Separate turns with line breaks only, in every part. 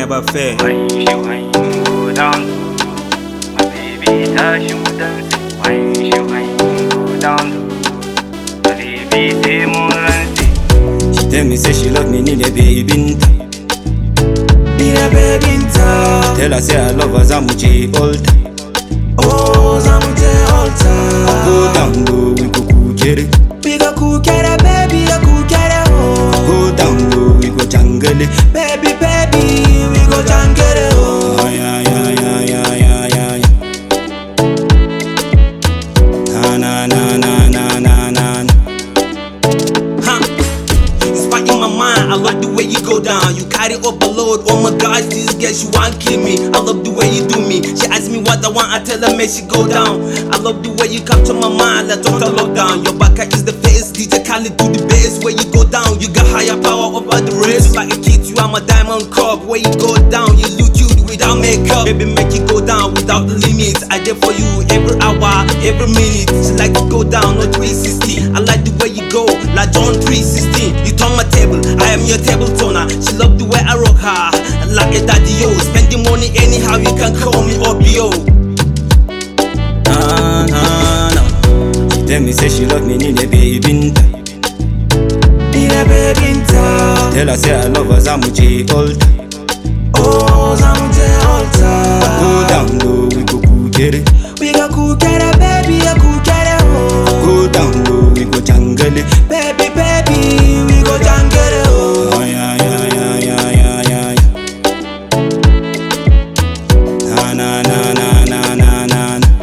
never fail.
Wine she wine go down low. My baby touch you dance. Wine she wine go down low. My baby say more than say.
She tell me say she love me, need a baby.
Need a baby in town.
Tell her say I love her, Zamuchi altar.
Oh, Zamute altar.
Go down low, we go kukere.
We go kukere, baby, go kukere, oh.
Go down low, we go jungle.
Baby, baby, we go jangere, oh.
Oh yeah yeah yeah yeah yeah yeah. yeah. Na na na na na na na.
Huh. It's right in my mind. I love the way you go down. You carry overload. Oh my gosh, this girl, she want kill me. I love the way you do me. She ask me what I want. I tell her, make she go down. I love the way you capture my mind. Like total lockdown. Your back is the face. DJ Khaled do the bass. Where you go down, you got higher power over the rest. Like a kid, you are my diamond cup. Where you go down, you look cute without makeup. Baby, make you go down without the limits. I did for you every hour, every minute. She like to go down on 360. I like the way you go, like John 316. You turn my table, I am your table turner. She love the way I rock her, like a daddy yo. Spending money anyhow, you can call me Obio.
Na na na. She tell me say she love me, need a baby.
Need a baby in town.
Tell her say I love her, Zamuchi altar.
Oh, Zamute altar.
Go down low, we go kukere.
We go kukere, baby, go kukere, oh.
Go down low, we go jungle.
Baby, baby, we go jangere, oh.
Oh yeah yeah yeah yeah yeah yeah. yeah. Na na na na na na na. na.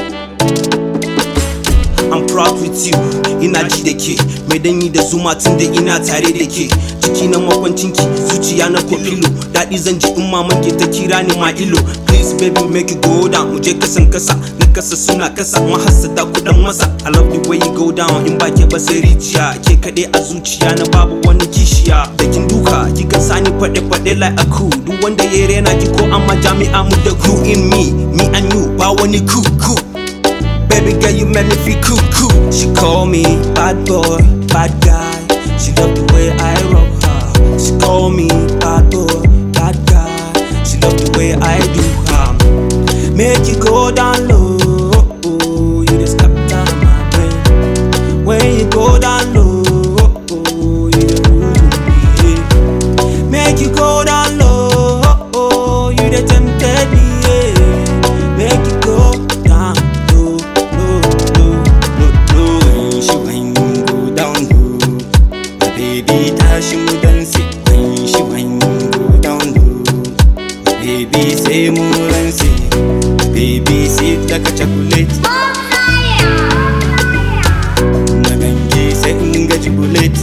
I'm proud with you ina ji da ke mai danyi da zuma tun da ina tare da ke jiki na makwancinki zuciya na kofilo daɗi zan ji in maman ke ta kira ni ma ilo please baby make you go down mu je kasan kasa na kasa suna kasa mahassada kudan masa I love the way you go down in ba ke ba sai rijiya ke kaɗai a zuciya na babu wani kishiya da kin duka kika sani faɗe faɗe like a cool duk wanda ya rena ki ko amma jami'a mu da crew in me me and you ba wani cool cool Baby girl, you make me feel cool, cool. She call me bad boy, bad guy. She love the way I rock her. She call me bad boy, bad guy. She love the way I do her. Make you go down low. You just capture my brain. When you go down low, you the rule me. Make you go down low. You the tempted me. yeah. Make you go down low, low, low, low, low.
When she wine go down low, my baby dash mu dance. When she wine go down low, my baby say mu dance. Baby sweet like a chocolate. Na ganje sai in ga chocolate.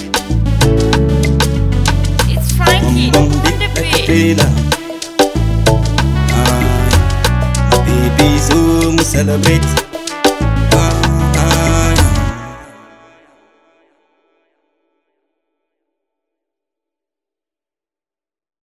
It's
Bum
Frankie
bum
on
big
the
like a
beat.
trailer. Ah, my baby so mu celebrate.